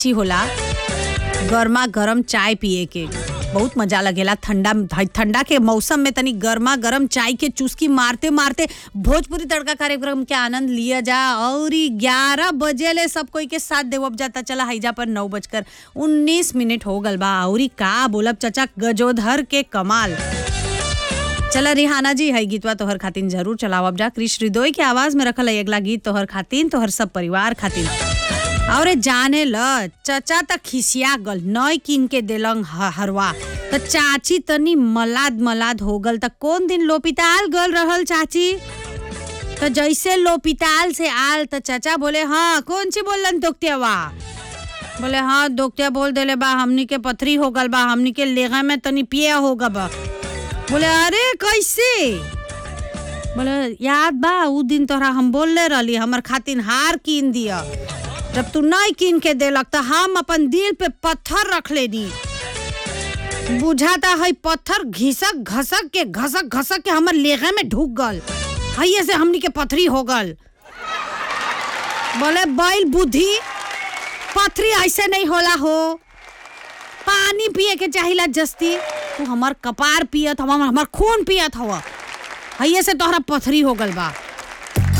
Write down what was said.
ची होला गर्मा गरम चाय पिए के बहुत मजा लगेला ठंडा ठंडा के मौसम में तनी गर्मा गरम चाय के चुस्की मारते मारते भोजपुरी तड़का कार्यक्रम के आनंद लिया जा और ग्यारह बजे ले सब कोई के साथ देवब जाता चला हैजा पर नौ बजकर उन्नीस मिनट हो गल बा और का बोलब चचा गजोधर के कमाल चला रिहाना जी है गीतवा तोहर खातिन जरूर चलावब जा कृष हृदय के आवाज में रखल है अगला गीत तोहर खातिन तोहर सब परिवार खातिन और जाने ल चचा त खिसिया गल नय किन के देलंग ह- हरवा त चाची तनी मलाद मलाद हो गल त कौन दिन लोपिताल गल रहल चाची तो जैसे लोपिताल से आल तो चाचा बोले हाँ कौन सी बोलन दोक्तियावा बोले हाँ दोक्तिया बोल देले बा हमनी के पथरी हो गल बा हमनी के लेगा में तनी पिया होगा बा बोले अरे कैसे बोले याद बा उ दिन तोहरा हम बोलले रहली हमर खातिन हार कीन दिया जब तू नहीं कीन के देलक तो हम अपन दिल पे पत्थर रख लेनी बुझाता है पत्थर घिसक घसक के घसक घसक के हमर लेगे में ढुक गल हइये से हमनी के पथरी हो गल बोले बैल बुद्धि पथरी ऐसे नहीं होला हो पानी पिए के चाहिला जस्ती तू हमर कपार पियत हवा हमर खून पियत हवा हइये से तोहरा पथरी हो गल बा